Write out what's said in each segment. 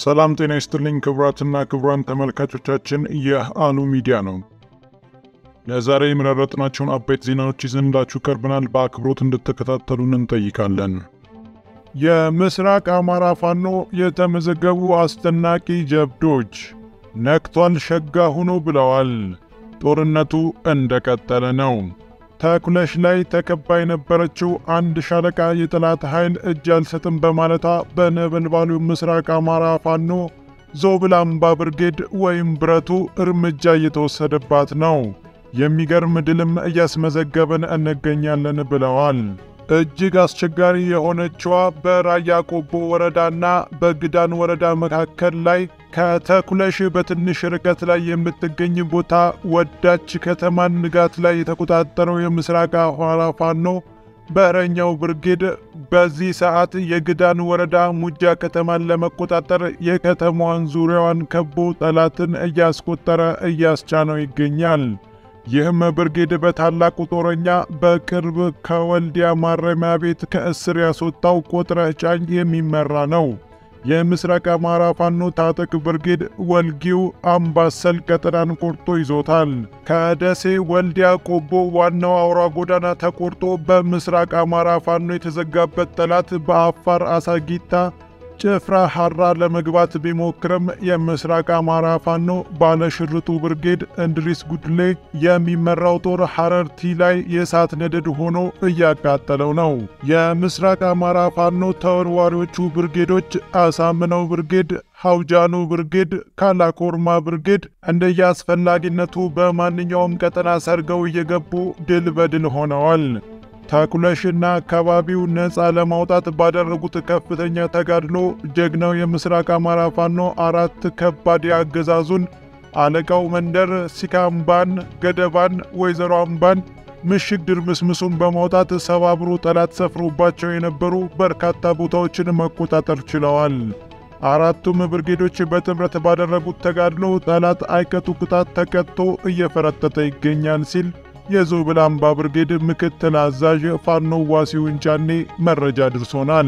ሰላም ጤና ይስጥልኝ ክቡራትና ክቡራን ተመልካቾቻችን፣ ይህ አሉ ሚዲያ ነው። ለዛሬ የመረጥናቸውን አበይት ዜናዎች ይዘንላችሁ ቀርበናል። በአክብሮት እንድትከታተሉን እንጠይቃለን። የምስራቅ አማራ ፋኖ የተመዘገቡ አስደናቂ ጀብዶች ነክቷል ሸጋ ሁኑ ብለዋል። ጦርነቱ እንደቀጠለ ነው። ተኩለሽ ላይ ተከባ የነበረችው አንድ ሻለቃ የጠላት ኃይል እጅ አልሰጥም በማለቷ በነበልባሉ ምስራቅ አማራ ፋኖ ዞብል አምባ ብርጌድ ወይም ብረቱ እርምጃ እየተወሰደባት ነው። የሚገርም ድልም እያስመዘገብን እንገኛለን ብለዋል። እጅግ አስቸጋሪ የሆነችዋ በራያ ቆቦ ወረዳና በግዳን ወረዳ መካከል ላይ ከተኩለሽ በትንሽ ርቀት ላይ የምትገኝ ቦታ ወዳች ከተማን ንጋት ላይ የተቆጣጠረው የምስራቅ አማራ ፋኖ በረኛው ብርጌድ በዚህ ሰዓት የግዳን ወረዳ ሙጃ ከተማን ለመቆጣጠር የከተማዋን ዙሪያዋን ከቦ ጠላትን እያስቆጠረ እያስቻነው ይገኛል። ይህም ብርጌድ በታላቁ ጦረኛ በቅርብ ከወልዲያ ማረሚያ ቤት ከእስር ያስወጣው ቆጥረህ ጫኝ የሚመራ ነው። የምስራቅ አማራ ፋኖ ታጠቅ ብርጌድ ወልጊው አምባሰል ቀጠናን ቆርጦ ይዞታል። ከደሴ ወልዲያ ቆቦ ዋናው አውራ ጎዳና ተቆርጦ በምስራቅ አማራ ፋኖ የተዘጋበት ጠላት በአፋር አሳጊታ ጭፍራ ሐራ ለመግባት ቢሞክርም የምስራቅ አማራ ፋኖ ባለሽርጡ ብርጌድ እንድሪስ ጉድሌ የሚመራው ጦር ሐረርቲ ላይ የእሳት ነደድ ሆኖ እያቃጠለው ነው። የምስራቅ አማራ ፋኖ ተወርዋሪዎቹ ብርጌዶች አሳምነው ብርጌድ፣ ሐውጃኑ ብርጌድ፣ ካላኮርማ ብርጌድ እንደየአስፈላጊነቱ በማንኛውም ቀጠና ሰርገው እየገቡ ድል በድል ሆነዋል። ተኩለሽና አካባቢው ነፃ ለማውጣት ባደረጉት ከፍተኛ ተጋድሎ ጀግናው የምስራቅ አማራ ፋኖ አራት ከባድ የአገዛዙን አለቃው መንደር ሲካምባን፣ ገደባን፣ ወይዘሮ አምባን ምሽግ ድርምስምሱን በማውጣት ሰባብሮ ጠላት ሰፍሮባቸው የነበሩ በርካታ ቦታዎችን መቆጣጠር ችለዋል። አራቱም ብርጌዶች በጥምረት ባደረጉት ተጋድሎ ጠላት አይቀጡ ቅጣት ተቀጥቶ እየፈረጠጠ ይገኛል ሲል የዞብል አምባ ብርጌድ ምክትል አዛዥ ፋኖ ዋሲውን ጫኔ መረጃ ድርሶናል።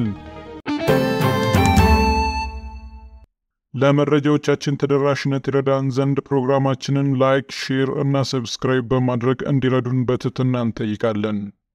ለመረጃዎቻችን ተደራሽነት ይረዳን ዘንድ ፕሮግራማችንን ላይክ፣ ሼር እና ሰብስክራይብ በማድረግ እንዲረዱን በትህትና እንጠይቃለን።